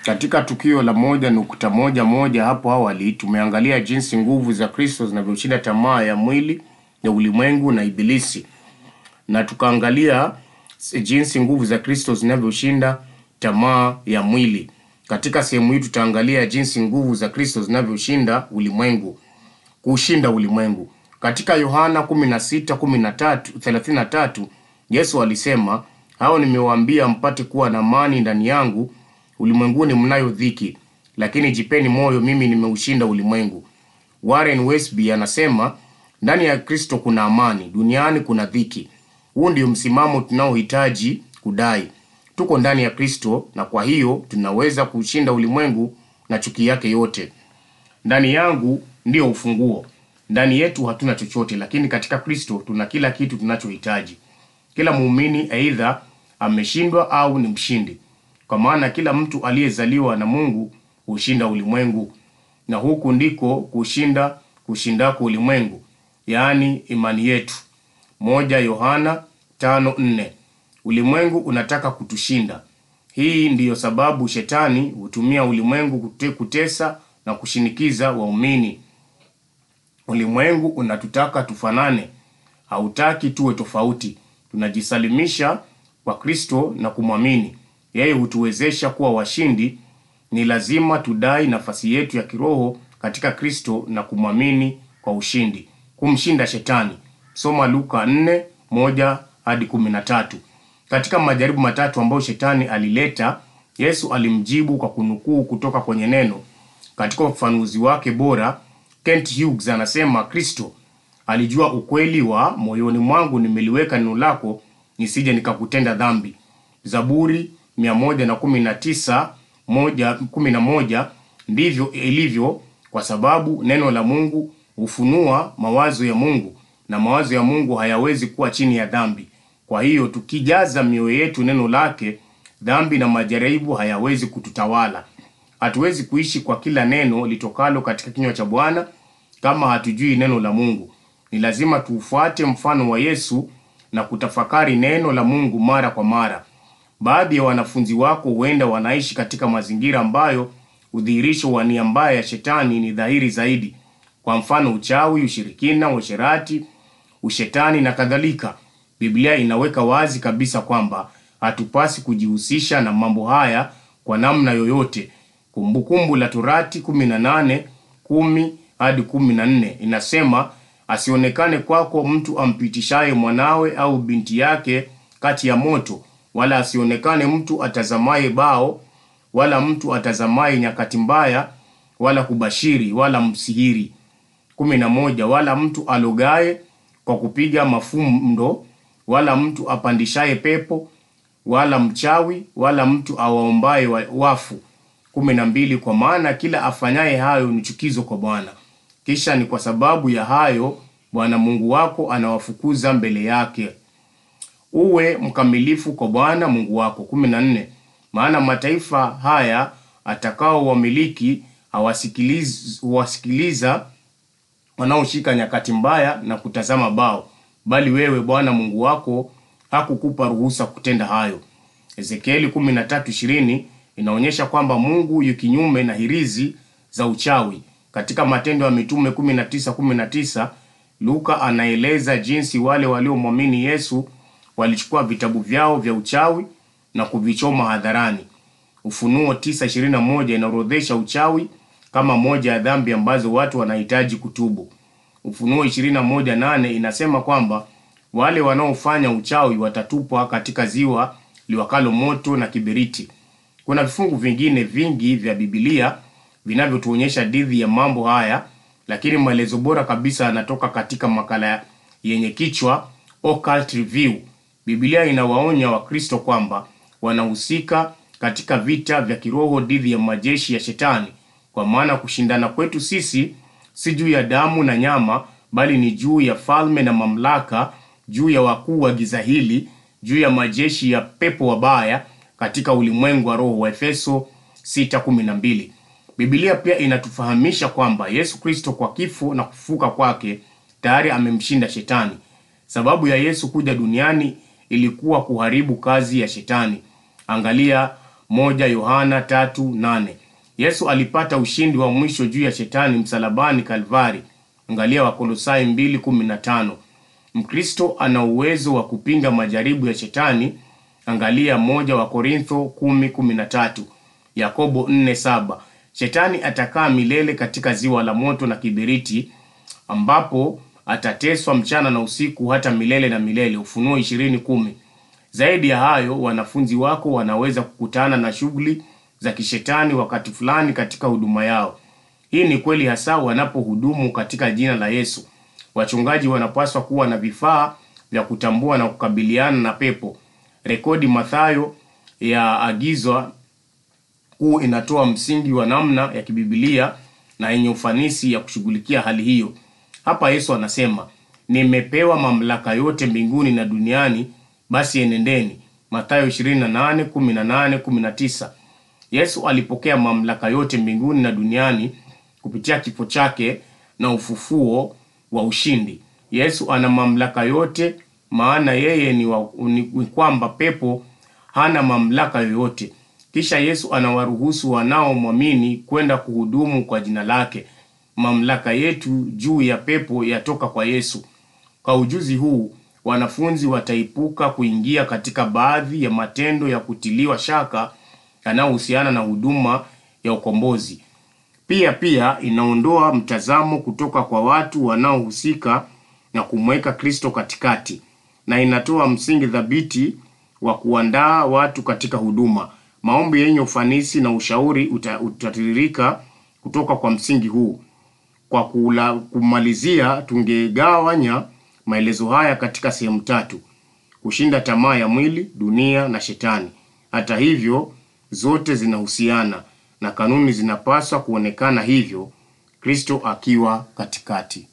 Katika tukio la moja nukta moja moja hapo awali tumeangalia jinsi nguvu za Kristo zinavyoshinda tamaa ya mwili ya ulimwengu na ibilisi, na tukaangalia jinsi nguvu za Kristo zinavyoshinda tamaa ya mwili. Katika sehemu hii tutaangalia jinsi nguvu za Kristo zinavyoshinda ulimwengu, kushinda ulimwengu. Katika Yohana 16:13 Yesu alisema, hao nimewaambia mpate kuwa na amani ndani yangu ulimwenguni mnayo dhiki, lakini jipeni moyo, mimi nimeushinda ulimwengu. Warren Wiersbe anasema ndani ya Kristo kuna amani, duniani kuna dhiki. Huu ndio msimamo tunaohitaji kudai. Tuko ndani ya Kristo na kwa hiyo tunaweza kushinda ulimwengu na chuki yake yote. Ndani yangu ndio ufunguo. Ndani yetu hatuna chochote, lakini katika Kristo tuna kila kitu tunachohitaji. Kila muumini aidha ameshindwa au ni mshindi, kwa maana kila mtu aliyezaliwa na Mungu hushinda ulimwengu, na huku ndiko kushinda kushindako ulimwengu, yaani imani yetu. Moja Yohana tano nne. Ulimwengu unataka kutushinda. Hii ndiyo sababu shetani hutumia ulimwengu kute, kutesa na kushinikiza waumini. Ulimwengu unatutaka tufanane, hautaki tuwe tofauti. Tunajisalimisha kwa Kristo na kumwamini yeye, hutuwezesha kuwa washindi. Ni lazima tudai nafasi yetu ya kiroho katika Kristo na kumwamini kwa ushindi, kumshinda shetani. Soma Luka 4 1 hadi 13. Katika majaribu matatu ambayo shetani alileta, Yesu alimjibu kwa kunukuu kutoka kwenye neno. Katika ufafanuzi wake bora, Kent Hughes anasema Kristo alijua ukweli wa moyoni mwangu nimeliweka neno lako nisije nikakutenda dhambi. Zaburi 119 moja, kumi na moja. Ndivyo ilivyo kwa sababu neno la Mungu hufunua mawazo ya Mungu na mawazo ya Mungu hayawezi kuwa chini ya dhambi. Kwa hiyo tukijaza mioyo yetu neno lake, dhambi na majaribu hayawezi kututawala. Hatuwezi kuishi kwa kila neno litokalo katika kinywa cha Bwana kama hatujui neno la Mungu. Ni lazima tuufuate mfano wa Yesu na kutafakari neno la Mungu mara kwa mara. Baadhi ya wanafunzi wako huenda wanaishi katika mazingira ambayo udhihirisho wa nia mbaya ya shetani ni dhahiri zaidi, kwa mfano uchawi, ushirikina, uasherati, ushetani na kadhalika. Biblia inaweka wazi kabisa kwamba hatupasi kujihusisha na mambo haya kwa namna yoyote. Kumbukumbu la Torati 18 10 hadi 14 inasema, asionekane kwako mtu ampitishaye mwanawe au binti yake kati ya moto, wala asionekane mtu atazamaye bao, wala mtu atazamaye nyakati mbaya, wala kubashiri, wala msihiri. 11 wala mtu alogaye kwa kupiga mafundo, wala mtu apandishaye pepo, wala mchawi, wala mtu awaombaye wafu. kumi na mbili kwa maana kila afanyaye hayo ni chukizo kwa Bwana. Kisha ni kwa sababu ya hayo Bwana Mungu wako anawafukuza mbele yake. Uwe mkamilifu kwa Bwana Mungu wako. kumi na nne maana mataifa haya atakao wamiliki hawasikiliz, huwasikiliza wanaoshika nyakati mbaya na kutazama bao, bali wewe Bwana Mungu wako hakukupa ruhusa kutenda hayo. Ezekieli 13:20 inaonyesha kwamba Mungu yu kinyume na hirizi za uchawi. Katika Matendo ya Mitume 19:19 Luka anaeleza jinsi wale waliomwamini Yesu walichukua vitabu vyao vya uchawi na kuvichoma hadharani. Ufunuo 9:21 inaorodhesha uchawi kama moja ya dhambi ambazo watu wanahitaji kutubu. Ufunuo 21:8 inasema kwamba wale wanaofanya uchawi watatupwa katika ziwa liwakalo moto na kiberiti. Kuna vifungu vingine vingi vya Biblia vinavyotuonyesha dhidi ya mambo haya, lakini maelezo bora kabisa yanatoka katika makala yenye kichwa Occult Review. Biblia inawaonya Wakristo kwamba wanahusika katika vita vya kiroho dhidi ya majeshi ya Shetani, kwa maana kushindana kwetu sisi si juu ya damu na nyama, bali ni juu ya falme na mamlaka, juu ya wakuu wa giza hili, juu ya majeshi ya pepo wabaya katika ulimwengu wa roho wa Efeso 6:12. Biblia pia inatufahamisha kwamba Yesu Kristo kwa kifo na kufufuka kwake tayari amemshinda Shetani. Sababu ya Yesu kuja duniani ilikuwa kuharibu kazi ya Shetani. Angalia moja Yohana tatu nane. Yesu alipata ushindi wa mwisho juu ya shetani msalabani Kalvari. Angalia Wakolosai mbili kumi na tano. Mkristo ana uwezo wa kupinga majaribu ya shetani. Angalia moja wa Korintho kumi kumi na tatu. Yakobo nne saba. Shetani atakaa milele katika ziwa la moto na kiberiti ambapo atateswa mchana na usiku hata milele na milele. Ufunuo ishirini kumi. Zaidi ya hayo, wanafunzi wako wanaweza kukutana na shughuli za kishetani wakati fulani katika huduma yao. Hii ni kweli hasa wanapohudumu katika jina la Yesu. Wachungaji wanapaswa kuwa na vifaa vya kutambua na kukabiliana na pepo. Rekodi Mathayo ya agizwa kuu inatoa msingi wa namna ya kibibilia na yenye ufanisi ya kushughulikia hali hiyo. Hapa Yesu anasema, nimepewa mamlaka yote mbinguni na duniani, basi enendeni. Mathayo 28, 18, 19. Yesu alipokea mamlaka yote mbinguni na duniani kupitia kifo chake na ufufuo wa ushindi. Yesu ana mamlaka yote, maana yeye ni, wa, ni, ni kwamba pepo hana mamlaka yoyote. Kisha Yesu anawaruhusu wanaomwamini kwenda kuhudumu kwa jina lake. Mamlaka yetu juu ya pepo yatoka kwa Yesu. Kwa ujuzi huu, wanafunzi wataepuka kuingia katika baadhi ya matendo ya kutiliwa shaka yanayohusiana na huduma ya ukombozi. Pia pia inaondoa mtazamo kutoka kwa watu wanaohusika na kumweka Kristo katikati, na inatoa msingi thabiti wa kuandaa watu katika huduma. Maombi yenye ufanisi na ushauri uta, utatiririka kutoka kwa msingi huu. Kwa kula, kumalizia, tungegawanya maelezo haya katika sehemu tatu: kushinda tamaa ya mwili, dunia na shetani. Hata hivyo, zote zinahusiana na kanuni zinapaswa kuonekana hivyo, Kristo akiwa katikati.